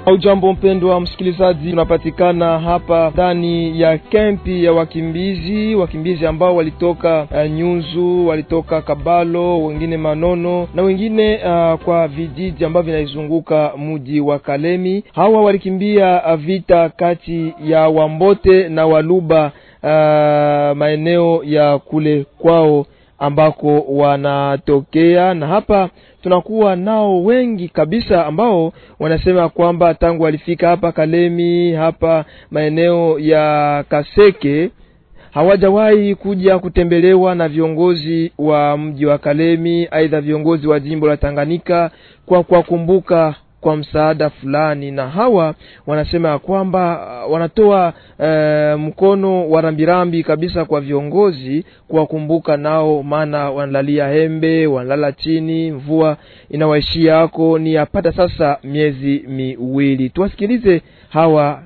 Ujambo mpendwa msikilizaji, tunapatikana hapa ndani ya kempi ya wakimbizi, wakimbizi ambao walitoka uh, Nyunzu, walitoka Kabalo, wengine Manono na wengine uh, kwa vijiji ambavyo vinaizunguka mji wa Kalemi. Hawa walikimbia uh, vita kati ya Wambote na Waluba uh, maeneo ya kule kwao ambako wanatokea, na hapa tunakuwa nao wengi kabisa ambao wanasema kwamba tangu walifika hapa Kalemi, hapa maeneo ya Kaseke hawajawahi kuja kutembelewa na viongozi wa mji wa Kalemi, aidha viongozi wa jimbo la Tanganyika kwa kuwakumbuka kwa msaada fulani, na hawa wanasema ya kwamba wanatoa e, mkono wa rambirambi kabisa kwa viongozi kuwakumbuka nao, maana wanalalia hembe, wanalala chini, mvua inawaishia hako ni yapata sasa miezi miwili. Tuwasikilize hawa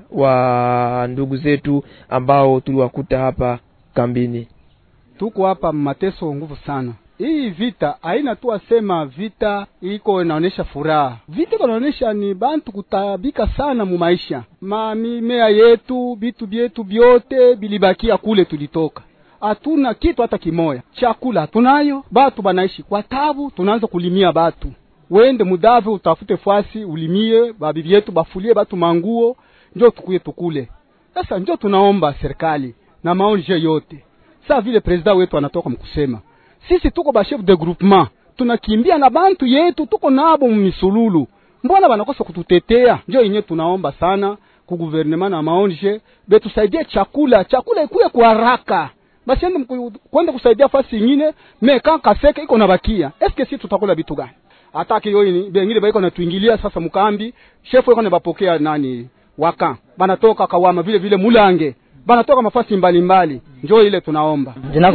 wa ndugu zetu ambao tuliwakuta hapa kambini. Tuko hapa mateso nguvu sana hii vita haina tu asema vita iko inaonesha furaha, vita iko inaonesha ni bantu kutabika sana mu maisha. Mamimea yetu bitu byetu byote bilibakia kule tulitoka, hatuna kitu hata kimoya. Chakula hatunayo, batu banaishi kwa tabu. Tunaanza kulimia batu, wende mudave utafute fasi ulimie, babibi yetu bafulie batu manguo, njo tukuye tukule. Sasa njo tunaomba serikali na maonje yote, saa vile president wetu anatoka mkusema sisi tuko ba chef de groupement tunakimbia na bantu yetu, tuko nabo mumisululu, mbona banakosa kututetea? Njo yenye tunaomba sana ku gouvernement na maonje betusaidie chakula, chakula ikuye kwa haraka, basi ende kwenda kusaidia fasi ingine. Me kan kaseke iko nabakia, eske si tutakula bitu gani? Ataki yoini bengine baiko natuingilia sasa mukambi, chef iko bapokea nani waka banatoka kawama vile vile mulange banatoka mafasi mbalimbali, njoo ile tunaomba.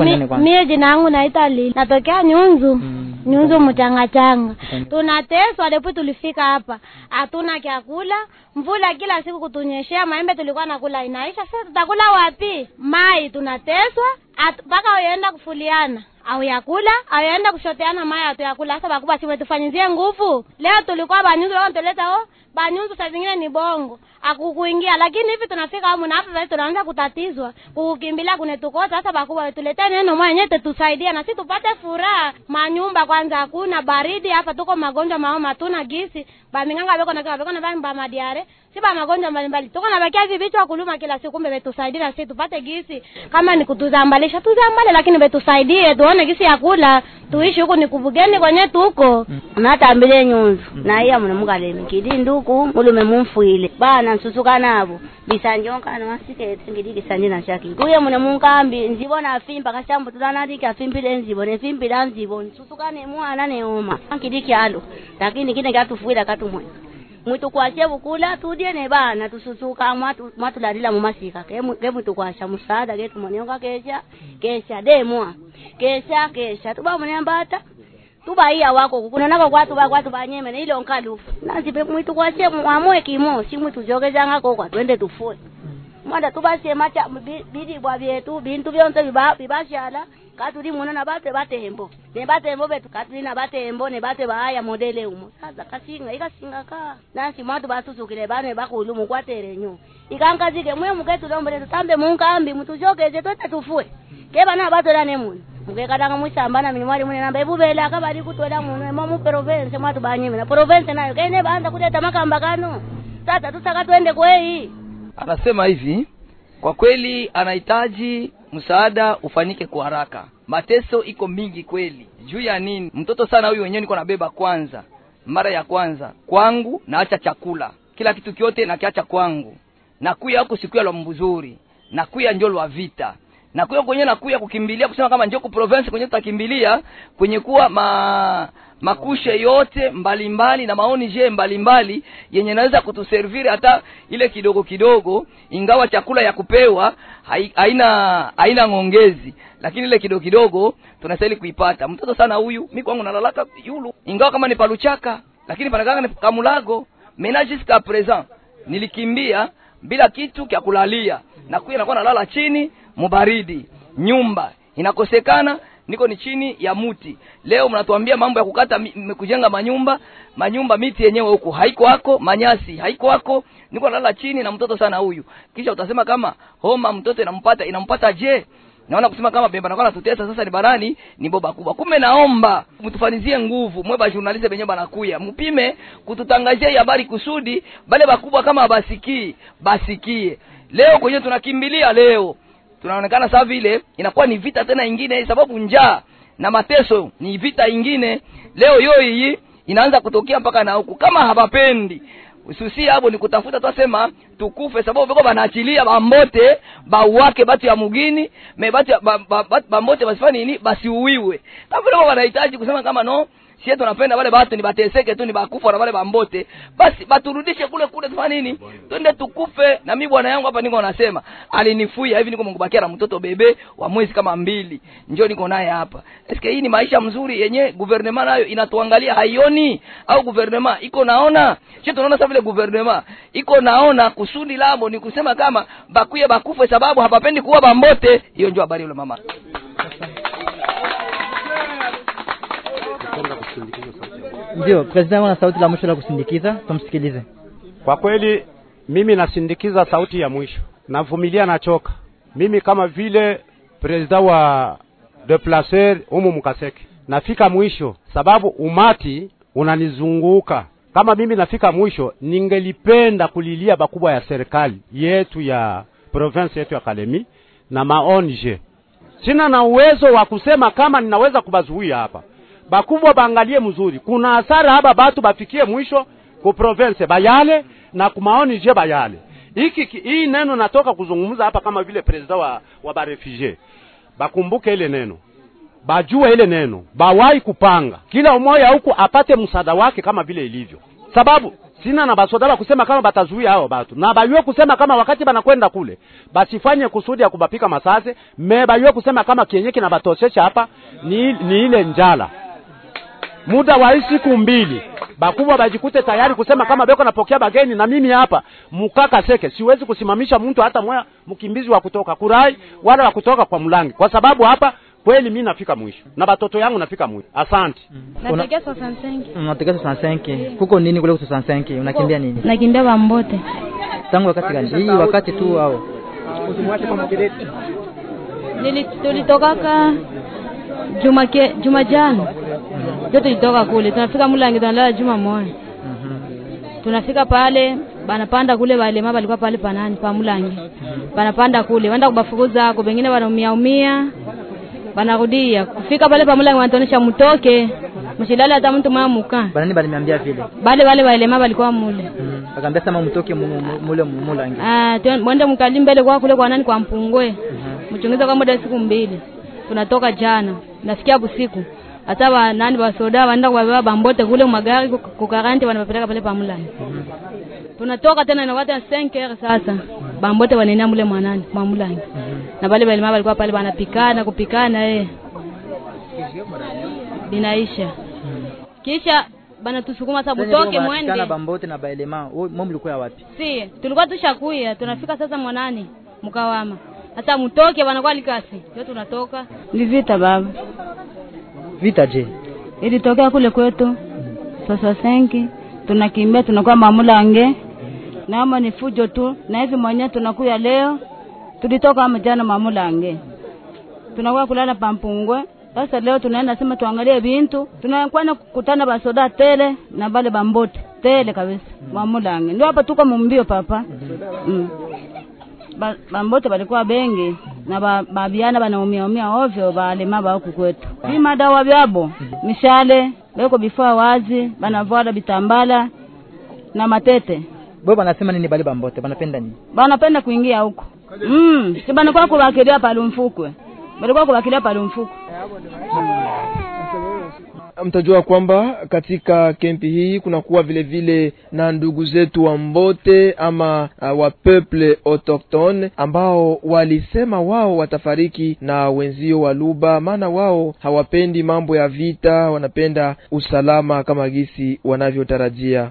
Mie jina yangu naitwa Lili, natokea Nyunzu mm. Nyunzu mchangachanga mm. Tunateswa depu tulifika hapa, hatuna kyakula, mvula kila siku kutunyeshea, maembe tulikuwa nakula inaisha. Sasa tutakula wapi? Mai tunateswa mpaka uenda kufuliana au yakula au yaenda kushoteana mai atuyakula. Sasa bakubwa siwe tufanyizie nguvu. Leo tulikuwa banyunzu, leo tuleta oh banyunzu, saa zingine ni bongo akukuingia, lakini hivi tunafika humu na hapa basi tunaanza kutatizwa kukimbilia kunetukosa. Sasa bakubwa tuletee neno mwenyewe tutusaidie na sisi tupate furaha. Manyumba kwanza hakuna, baridi hapa, tuko magonjwa maoma, tuna gisi baminganga beko na beko na bamba madiare si ba magonjwa mbalimbali, tuko na bakia hivi vichwa kuluma kila siku. Kumbe betusaidie na sisi tupate gisi, kama ni kutuzambalisha tuzambale, lakini betusaidie tuone gisi ya kula tuishi huku ni kubugeni kwenye tuko natambile nyunzu na iya mune mukalemi kidi nduku mulume mumfuile bana nsusuka nabo bisanjonkana wasikete ngidi kisanje na shaki kuye mune munkambi nzibona afimba kashambo tulanatiki afimbile nzibo nefimbila nzibo nsusukane mwana neoma nkidi kyalo lakini kine kyatufuila katumwe mwitu kwashe bukula tudye ne bana tususuka mwatu mwatulalila mumasika kemwitu musaada ketu monionga kesha kesha demwa kesha kesha tuba munyambata tuba iya wako kunonaka kwatu ba kwatu banyeme ne ile onkalufu nasi pe mwitu kwashe mwamwe kimo si mwitu jogezanga ko kwa twende tufue mwada tubasie macha bidi bwa byetu bintu byonse biba bibashala katuli muno na batwe batembo ne batembo betu katuli na batembo ne batwe bahaya modele umo sasa kasinga ikasinga ka nansi mwatu basusukile bane bakulu mukwatere nyo ikankazike mwe muketu lombele tutambe munkambi mutujogeze twete tufue keba na batwe ne muno mukekatanga mwisambana minimwali mune namba ebubela akabali kutwela muno emo mu province mwatu banyime na province nayo kene baanza kuleta makamba kano sasa tusaka twende kwei anasema hivi kwa kweli anahitaji msaada ufanyike kwa haraka. Mateso iko mingi kweli. Juu ya nini? Mtoto sana huyu wenyewe niko nabeba kwanza, mara ya kwanza kwangu, naacha chakula kila kitu kyote nakiacha kwangu, nakuya huko sikuya lwa mbuzuri, nakuya njo lwa vita nakuya kwenye nakuya kukimbilia kusema kama njoo ku province kwenye tutakimbilia kwenye kuwa ma makushe yote mbalimbali mbali, na maoni je mbalimbali yenye naweza kutuserviri hata ile kidogo kidogo, ingawa chakula ya kupewa haina haina ngongezi, lakini ile kidogo kidogo tunastahili kuipata. Mtoto sana huyu, mi kwangu nalalaka yulu, ingawa kama ni paluchaka, lakini panakanga ni kamulago menage jusqu'à présent nilikimbia bila kitu kya kulalia, na kuya nakuwa nalala chini mubaridi, nyumba inakosekana niko ni chini ya muti leo mnatuambia mambo ya kukata mi- m- kujenga manyumba manyumba miti yenyewe huku haiko hako manyasi haiko hako niko nalala chini na mtoto sana huyu kisha utasema kama homa mtoto inampata inampata je naona kusema kama bemba nakuwa natutesa sasa ni barani ni boba kubwa kumbe naomba mtufanizie nguvu mwe ba journaliste benye banakuya mpime kututangazia hii habari kusudi bale bakubwa kama basikii basikie leo kwenye tunakimbilia leo tunaonekana saa vile inakuwa ni vita tena ingine sababu njaa na mateso ni vita ingine leo hiyo hii inaanza kutokea mpaka na huku kama hawapendi ususi hapo ni kutafuta twasema tukufe sababu viko banaachilia bambote bauwake batu ya mugini me batu ya, ba, ba, ba, bambote basifanye nini basiuiwe kama vile wanahitaji kusema kama no sie tunapenda wale batu ni bateseke tu ni bakufa na wale bambote basi baturudishe kule kule tufanye nini twende tukufe na mimi bwana yangu hapa niko nasema alinifuia hivi niko mkubakia na mtoto bebe wa mwezi kama mbili njoo niko naye hapa eske hii ni maisha mzuri yenye gouvernement nayo inatuangalia haioni au gouvernement iko naona sio tunaona sasa vile gouvernement iko naona kusudi labo ni kusema kama bakuye bakufe sababu hapapendi kuwa bambote hiyo ndio habari yule mama Ndio, president ana sauti la mwisho la kusindikiza, tumsikilize. Kwa kweli mimi nasindikiza sauti ya mwisho, navumilia, nachoka mimi kama vile presida wa deplacer humu Mkaseke, nafika mwisho sababu umati unanizunguka. Kama mimi nafika mwisho, ningelipenda kulilia bakubwa ya serikali yetu ya province yetu ya Kalemi na maonje. Sina na uwezo wa kusema kama ninaweza kubazuia hapa. Bakubwa baangalie mzuri, kuna hasara haba batu bafikie mwisho ku province bayale na kumaoni je bayale. Hiki ki- hii neno natoka kuzungumza hapa kama vile president wa, wa barefugee. Bakumbuke ile neno. Bajue ile neno. Bawai kupanga. Kila umoja huku apate msaada wake kama vile ilivyo. Sababu sina na basoda ba kusema kama batazuia hao batu. Na bayue kusema kama wakati banakwenda kule basifanye kusudi ya kubapika masase, me bayue kusema kama kienyeji na batosesha hapa ni, ni ile njala muda wa hii siku mbili bakubwa bajikute tayari kusema kama beko napokea bageni na mimi hapa mukaka seke siwezi kusimamisha mtu hata moya mkimbizi wa kutoka kurai wala wa kutoka kwa mlangi kwa sababu hapa kweli mi nafika mwisho na batoto yangu nafika mwisho asante natokea 65 Unatokea 65. Kuko nini kule 65? Unakimbia nini? nakimbia bambote Tangu wakati gani? Hii wakati tu au? Nili- tulitokaka juma ke, juma jana ndio tulitoka kule tunafika mulangi tunalala juma moja tunafika pale banapanda kule walema balikuwa pale panani pa mulangi banapanda kule wenda kubafukuza ako bengine wanaumia umia banarudia kufika pale pa mulangi wanatonesha mutoke mshilale hata mtu mwa muka Banani baliniambia vile. bale wale walema balikuwa mule Mm. Akaambia sema mtoke mu- mu- mule mulangi. Ah, tuen- mwende mkali mbele kwa kule kwa nani kwa mpungwe mchungiza kwa muda wa siku mbili tunatoka jana nafikia busiku hata wa nani wa soda wanaenda kuwabeba bambote kule magari kuk- kukaranti wanapeleka pale pamulani tunatoka tena na wata 5 heures sasa bambote wanaenda mule mwanani mamulani na pale balima walikuwa pale wanapikana kupikana eh binaisha kisha bana tusukuma sasa butoke mwende Kana bambote na baelema. Mom mlikuwa wapi? si tulikuwa tushakuya tunafika sasa mwanani mkawama hata mtoke wanakuwa likasi ndio tunatoka ni vita baba Vita je? ilitokea kule kwetu sasa senki tunakimbia tunakuwa mamulange naama ni fujo tu na hivi mwenyewe tunakuya leo tulitoka ama jana mamulange tunakuwa kulala pampungwe sasa leo tunaenda sema tuangalie bintu tunakwenda kukutana basoda tele na bale bambote tele kabisa mamulange ndio hapa tuko mumbio papa mm. ba, bambote balikuwa bengi na ba, babiana banaumia umia ovyo balema ba huku kwetu bima dawa byabo mishale beko bifaa wazi banavwala bitambala na matete Bo banasema nini bale bambote? Banapenda nini? banapenda kuingia huko mm. si banakuwa kubakilia palumfukwe balikuwa kubakilia palumfukwe mtajua kwamba katika kempi hii kunakuwa vile vile na ndugu zetu wa Mbote ama uh, wa peuple autochtone ambao walisema wao watafariki na wenzio wa Luba, maana wao hawapendi mambo ya vita, wanapenda usalama kama gisi wanavyotarajia.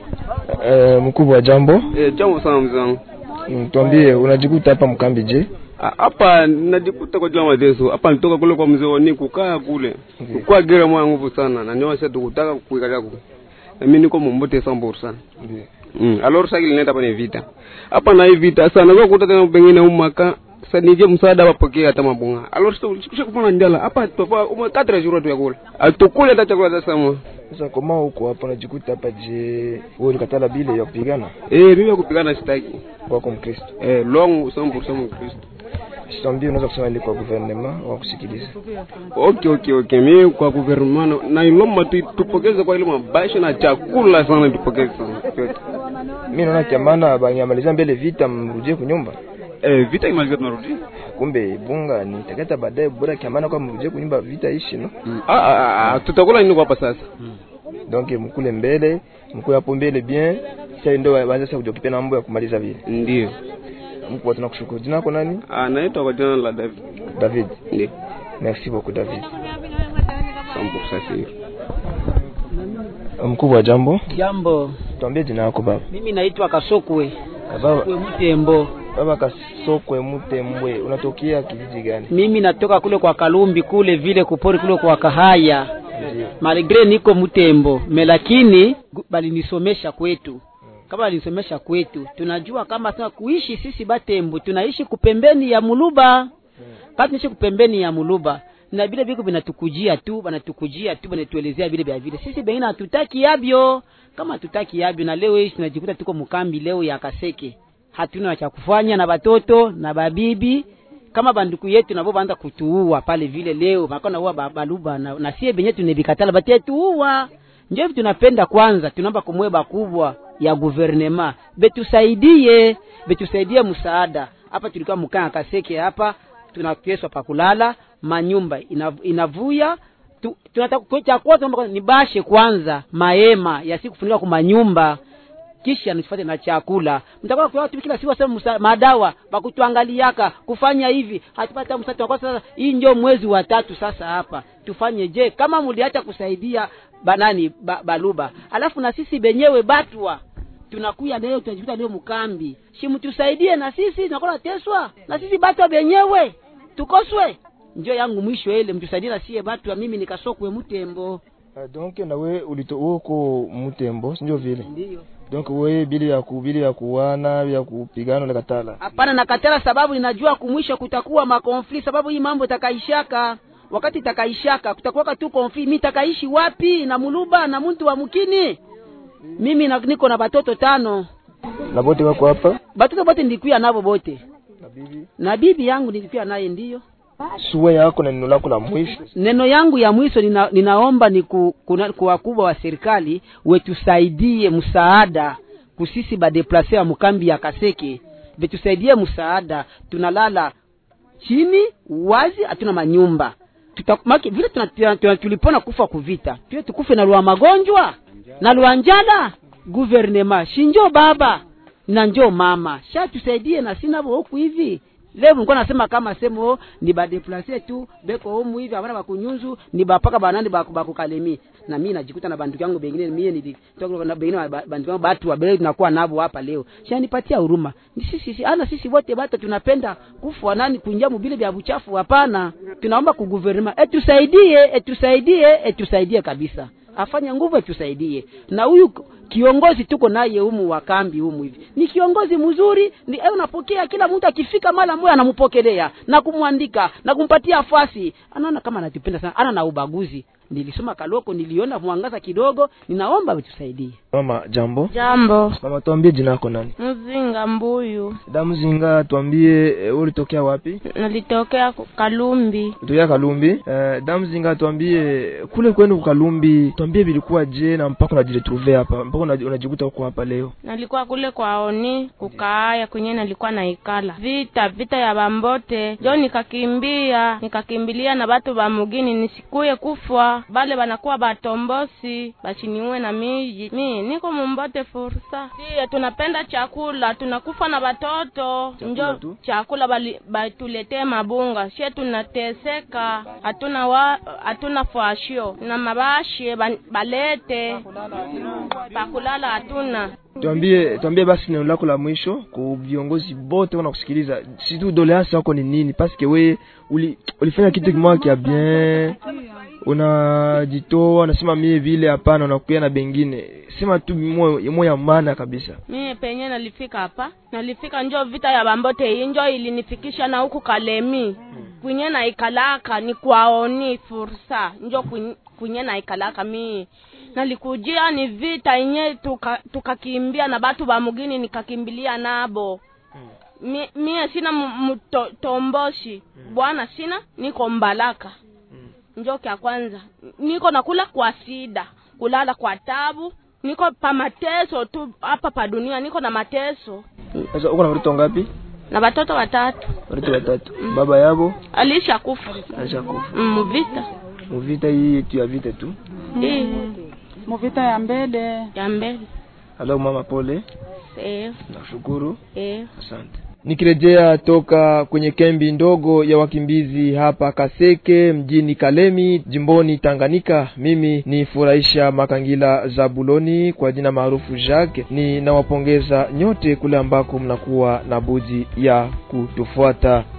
Uh, mkubwa wa jambo, Eh, jambo sana mzee wangu. Mm, tuambie unajikuta hapa mkambi je? Ah, hapa najikuta kwa jua mateso hapa nitoka kule kwa mzee wani kukaa kule kukaa gera mwa nguvu sana na ndio sasa tukutaka kuikalia ku na mimi niko mumbote sambur sana Ndiyo. mm. alors sasa nileta hapa ni vita hapa na hii vita sana kwa kuta tena pengine umaka sasa nije msaada wapokee hata mabunga alors sasa usikisha kupona ndala hapa tofa ume katra juro tu ya kula atukule hata chakula hata sama Sasa koma huko hapo najikuta hapa je, wewe ulikatala bile ya kupigana eh mimi kupigana sitaki kwako Mkristo. eh long 100% Mkristo Sitambie unaweza kusema ili kwa gouvernement wa kusikiliza. okay okay okay mimi kwa gouvernement na ilomba tu tupokeze kwa ile mabasha na chakula sana tupokeze sana yote Mimi naona kiamana banyamaliza mbele vita mrudie kunyumba. eh vita imaliza tunarudi Kumbe bunga ni takata baadaye bora kiamana kwa mrudie kunyumba vita ishi no. ah ah ah tutakula nini kwa hapa sasa Donc mkule mbele, mkule hapo mbele bien. Sasa ndio waanze sasa kujokipia na mambo ya kumaliza vile. ndio Mkuu tunakushukuru. Jina lako nani? ah naitwa kwa jina la David David. ndio Merci beaucoup David. sampo sasa Mkubwa jambo. Jambo, Tuambie jina lako baba. mimi naitwa Kasokwe Baba, Kwe Mtembo. baba Kasokwe Mutembwe, unatokea kijiji gani? Mimi natoka kule kwa Kalumbi kule vile kupori kule kwa Kahaya, Ndio. malgre niko Mtembo me, lakini gu- balinisomesha kwetu kama balinisomesha kwetu, tunajua kama sasa kuishi sisi Batembo tunaishi kupembeni ya Muluba, kati tunaishi kupembeni ya Muluba na vile viko vinatukujia tu banatukujia tu banatuelezea vile vya vile, sisi bengine hatutaki yabyo, kama hatutaki yabyo, na leo hii tunajikuta tuko mkambi leo ya Kaseke, hatuna cha kufanya na batoto na babibi kama banduku yetu nabo baanza kutuua pale vile leo makona uwa baluba na, na sie benye tunebikatala batie tuua ndio hivi tunapenda kwanza tunaomba kumwe bakubwa ya guvernema betusaidie betusaidie msaada hapa tulikuwa mkaa kaseke hapa tunakeswa pakulala manyumba inav, inavuya tu, tunataka cha kwanza tunaomba ni bashe kwanza maema yasikufunika kwa manyumba kisha nifate na chakula mtakuwa kwa watu kila siku wasema musa- madawa bakutuangaliaka kufanya hivi hatupata msati kwa sasa hii ndio mwezi wa tatu sasa hapa tufanye je kama muliacha kusaidia banani ba, baluba alafu na sisi benyewe batwa tunakuya leo tunajikuta leo mkambi shimtusaidie na sisi tunakuwa nateswa na sisi batwa benyewe tukoswe njo yangu mwisho ile mtusaidie na sie batwa mimi nikasokwe mtembo Uh, donc nawe ulito uko Mutembo, si ndio vile? ndio Donc wewe bili ya kubili ya kuwana ya kupigana na katala. hapana nakatala sababu ninajua kumwisho kutakuwa makonfli sababu hii mambo takaishaka wakati takaishaka kutakuwaka tu konfli mi takaishi wapi na muluba na mtu wa mkini mimi na, niko na batoto tano Na bote wako hapa? batoto bote nilikuya navo bote Na bibi. na bibi yangu nilikuya naye ndiyo Suwe yako na neno lako la mwisho. neno yangu ya mwisho nina, ninaomba ni ku, kuna, kwa wakubwa wa serikali wetusaidie msaada kusisi badeplase wa mkambi ya Kaseke betusaidie msaada, tunalala chini wazi, hatuna manyumba tutamaki vile tuna, tuna, tuna, tulipona kufa kuvita, tuwe tukufe na lwa magonjwa na lwa njala. Guvernema shinjo baba na njo mama sha tusaidie na sina huku hivi leo nilikuwa nasema kama semo ni badeplase tu beko homu hivi abana bakunyunzu ni bapaka banani baku bakukalemi na mimi najikuta na banduku yangu bengine mimi nilitoka na bengine ba- banduku yangu batu wabele tunakuwa nabo hapa leo sha nipatia huruma ni sisi sisi ana sisi wote bata tunapenda kufa nani kuingia mubile vya buchafu hapana tunaomba ku guvernema etusaidie etusaidie etusaidie kabisa afanye nguvu atusaidie na huyu kiongozi tuko naye humu wa kambi humu hivi ni kiongozi mzuri ni eh, unapokea kila mtu akifika mara moja anampokelea na kumwandika na kumpatia fasi anaona kama anatupenda sana ana na ubaguzi nilisoma kaloko niliona mwangaza kidogo ninaomba utusaidie Mama, jambo. Jambo. Mama, tuambie jina lako nani? Mzinga Mbuyu. Damzinga, tuambie e, ulitokea wapi? Nalitokea ku- Kalumbi. Ulitokea Kalumbi. E, Damzinga, tuambie kule kwenu Kalumbi, tuambie vilikuwa je na mpaka unajiretrouver hapa, mpaka unaji- unajikuta uko hapa leo. Nalikuwa kule kwa oni kukaaya kwenye nalikuwa naikala vita vita ya bambote jo nikakimbia nikakimbilia na batu ba mugini nisikuye kufwa bale banakuwa batombosi bachiniwe na miji mi niko mumbote fursa sie tunapenda chakula tunakufa na batoto njo tu? chakula bali- batuletee mabunga she tunateseka hatuna wa hatuna fwashio na mabashe ban- balete pakulala hatuna tuambie tuambie basi neno lako la mwisho ku viongozi bote wanakusikiliza si tu doleance yako ni nini paske we uli, ulifanya kitu kimoja kia bien unajitoa unasema mie vile hapana unakuya na bengine sema tu moyo moyo ya maana kabisa mie penye nalifika hapa nalifika njo vita ya bambote hii njo ilinifikisha na huku kalemi kwenye naikalaka ni kwaoni fursa njo kwen- kwenye naikalaka mi nalikujia ni vita yenye tuka- tukakimbia na batu ba mugini nikakimbilia nabo Mi- mie sina mu- muto- tomboshi bwana sina niko mbalaka njo kya kwanza niko nakula kwa sida kulala kwa tabu niko pa mateso tu hapa pa dunia niko na mateso sasa uko na watoto ngapi na watoto watatu watoto watatu baba yabo alisha kufa alishakufa Mm, muvita muvita hii yetu ya vita tu hii muvita ya mbele ya mbele halo mama pole eh, nashukuru eh. asante nikirejea toka kwenye kambi ndogo ya wakimbizi hapa Kaseke mjini Kalemi jimboni Tanganyika. Mimi ni Furahisha Makangila Zabuloni kwa jina maarufu Jacques. Ninawapongeza nyote kule ambako mnakuwa na budi ya kutufuata.